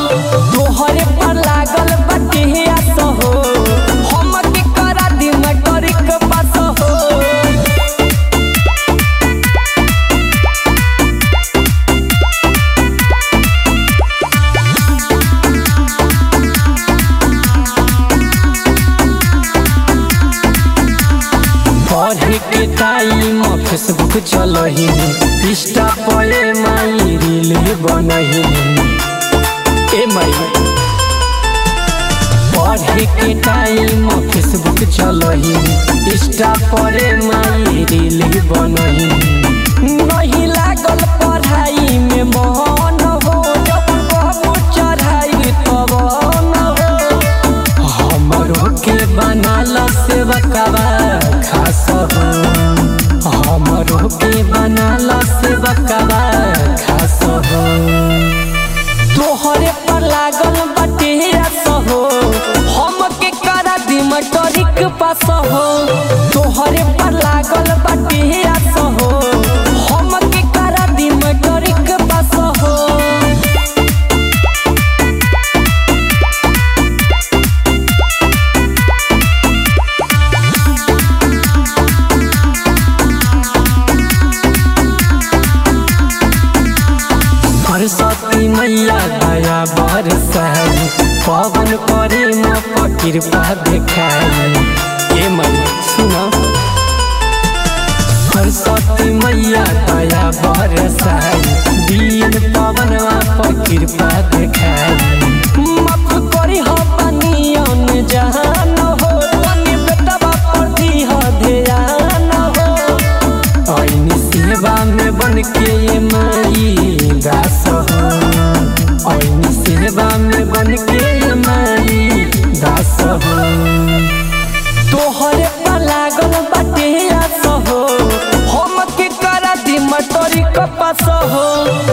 तोहरे पर लागल बाटे आस हो हम के करा दी मैट्रिक पास हो पढ़े के टाइम फेसबुक चलही इंस्टा पे माई रील बनही ए माई पढ़े के टाइम फेसबुक चलही इंस्टा पर माई रील बनही नहीं लागल पढ़ाई में मन हो जब कहबो चढ़ाई तब न हो हमरो के बनाल सेवकवा खास हो हमरो के बनाल सेवकवा खास हो तोहरे पर लागल बाटे आस हो हम के करा दी मैट्रिक पास हो तोहरे पर लागल बाटे आस हो हम के करा दी मैट्रिक पास हो सरस्वती मैया दया बरसाई पवन करे माँ कृपा देखाई ए मैया सुना सरस्वती मैया दया बरसाई दीन पवन आप कृपा देखाई माफ करी हो बनियन जहान हो तनी बेटा पर दी हो ध्यान हो ऐनी सेवा में बन के ये माई दास हो ऐनी सेवा में बन के ये माई दास हो तोहरे पर लागल बाटे आस हो हम के करा दी मटोरी कपास हो